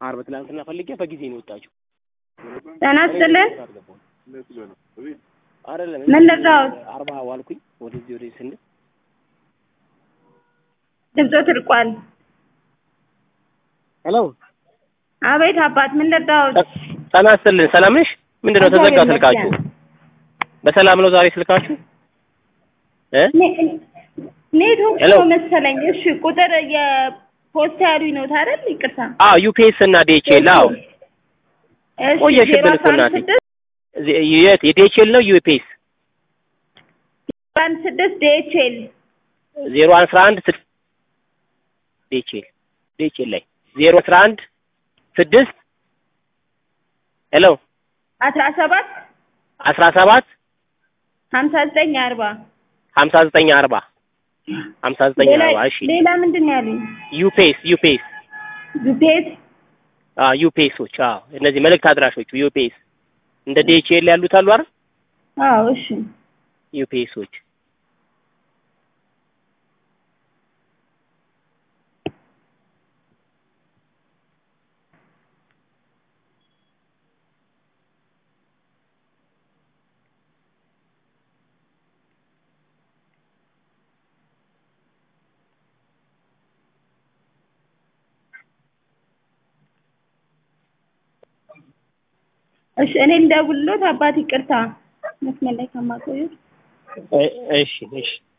አርብ ትናንትና ፈልጌ በጊዜ ነው የወጣችው። ጤና ይስጥልን። አይደለም ምን ልርዳዎት? አርባ ዋልኩኝ ወደዚህ ወደዚህ ስንል ድምፆ ትርቋል። ሄሎ አቤት አባት ምን ልርዳዎት? ጤና ይስጥልን። ሰላም ነሽ? ምንድን ነው ተዘጋ ስልካችሁ? በሰላም ነው ዛሬ ስልካችሁ? እ ኔትወርክ ሄሎ። ነው መሰለኝ። እሺ ቁጥር የፖስታ ያሉኝ ነው አይደል? ይቅርታ። አዎ ዩፒኤስ እና ዲኤችኤል አዎ እሺ ቆየሽብን ዜሮ እኮ አስራ አንድ እናቴ። ስድስት ዜ- የት የዲኤችኤል ነው ዩፒኤስ ዜሮ አንድ ስድስት ዲኤችኤል ዜሮ አስራ አንድ ስድስት ዲኤችኤል ዲኤችኤል ላይ ዜሮ አስራ አንድ ስድስት ሄሎ አስራ ሰባት አስራ ሰባት ሀምሳ ዘጠኝ አርባ ሀምሳ ዘጠኝ አርባ ሀምሳ ዘጠኝ ሌላ አርባ እሺ ሌላ ምንድን ነው ያሉኝ? ዩፒኤስ ዩፒኤስ ዩፔስ አዎ ዩፒኤሶች አዎ እነዚህ መልእክት አድራሾቹ ዩፒኤስ እንደ ዲኤችኤል ያሉት አሉ አይደል አዎ እሺ ዩፒኤሶች እሺ እኔ እንደውልሎት አባት ይቅርታ መስመር ላይ ከማቆየት እ- እሺ እሺ